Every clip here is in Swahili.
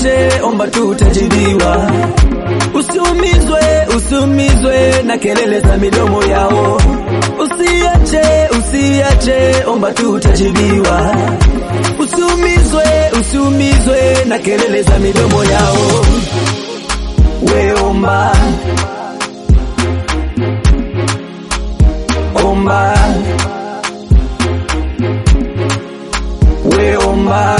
usiache, omba tu utajibiwa. Usiumizwe, usiumizwe na kelele za midomo yao. Usiache, usiache, omba tu utajibiwa. Usiumizwe, usiumizwe na kelele za midomo yao. We omba, omba, we omba,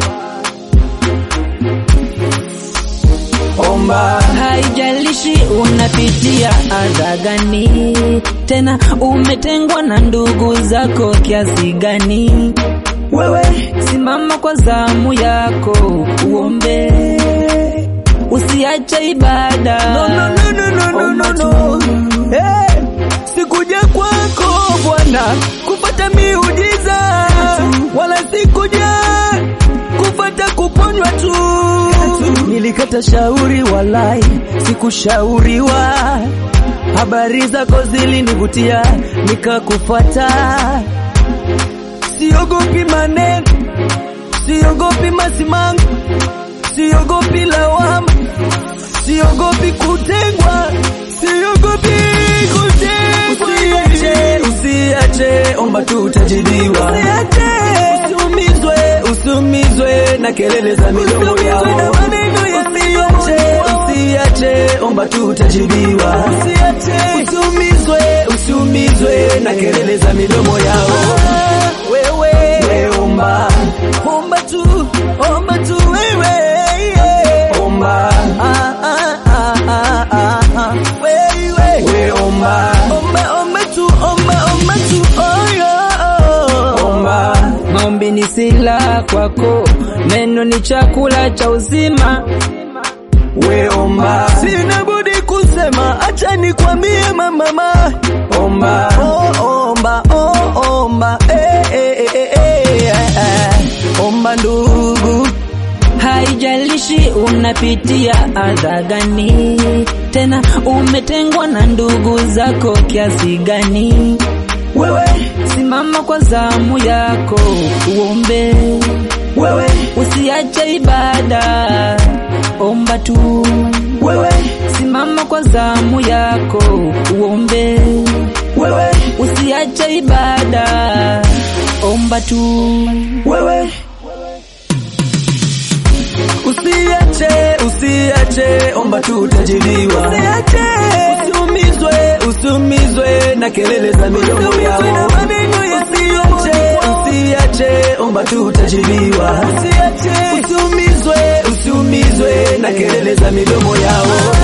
omba. Haijalishi unapitia adha gani, tena umetengwa na ndugu zako kiasi gani, Wewe simama kwa zamu yako uombe, usiache ibada. no, no, no, no, no, no, Omba no. tu. Hey, sikuja kwako Bwana kupata miujiza, wala sikuja kupata kuponywa tu. Nilikata shauri, walai sikushauriwa. Habari zako zilinivutia, nikakufuata. Siogopi maneno, siogopi masimango, siogopi lawama, siogopi kutengwa, siogopi kutengwa. Usiache, usiache, omba tu utajibiwa. Usiache, usiumizwe, usiumizwe na kelele za midomo yao. Usiache, usiache, omba tu utajibiwa. Usiache, usiumizwe, usiumizwe na kelele za midomo yao. Wewe, we omba, omba tu, omba tu wewe, yeah. omba, ah, ah, ah, ah, ah, ah. wewe, we omba, omba, omba tu, omba, omba tu, oh, yeah, oh. omba, Maombi ni silaha kwako, neno ni chakula cha uzima. we omba, sina budi kusema, acha nikwambie mama, omba, oh, omba, oh, omba, eh, eh, eh, eh, eh, eh. omba ndugu, Haijalishi unapitia adha gani, tena umetengwa na ndugu zako kiasi gani, wewe, simama kwa zamu yako uombe, wewe, usiache ibada, omba tu. wewe, Simama kwa zamu yako uombe, wewe, usiache ibada, omba tu. wewe. Usiache, usiache, omba tu utajibiwa. Usiache, usiumizwe, usiumizwe na kelele za midomo yao. Usiache, usiache, omba tu utajibiwa. Usiache, usiumizwe, usiumizwe na kelele za midomo yao.